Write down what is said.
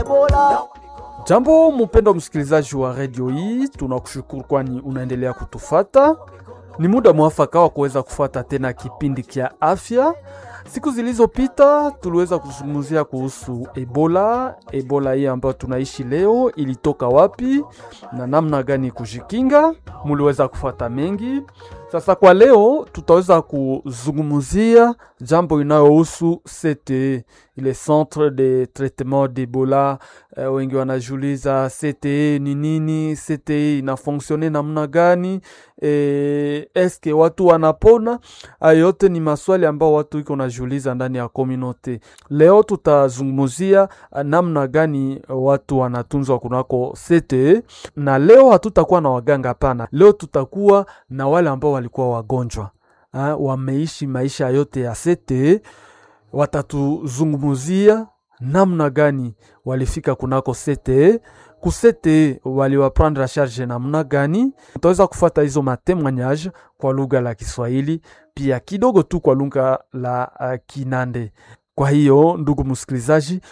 Jambo mpendo msikilizaji wa redio hii, tunakushukuru kwani unaendelea kutufata. Ni muda mwafaka wa kuweza kufuata tena kipindi kia afya. Siku zilizopita tuliweza kuzungumzia kuhusu Ebola. Ebola hii ambayo tunaishi leo ilitoka wapi na namna gani kujikinga, muliweza kufuata mengi. Sasa kwa leo tutaweza kuzungumzia jambo inayohusu CTE, ile centre de traitement d'Ebola. Uh, wengi wanajiuliza CTE ni nini? CTE inafonksione namna gani? E, eske watu wanapona? Hayo yote ni maswali ambao watu iko najiuliza ndani ya community. Leo tutazungumzia namna gani watu wanatunzwa kunako CTE, na leo hatutakuwa na waganga, hapana. Leo tutakuwa na wale ambao walikuwa wagonjwa ha, wameishi maisha yote ya CTE, watatuzungumzia namna gani walifika kunako CTE kusete waliwaprendre charge namna gani. Utaweza kufuata hizo matemoignage kwa lugha la Kiswahili pia kidogo tu kwa lugha la uh, Kinande. Kwa hiyo ndugu msikilizaji,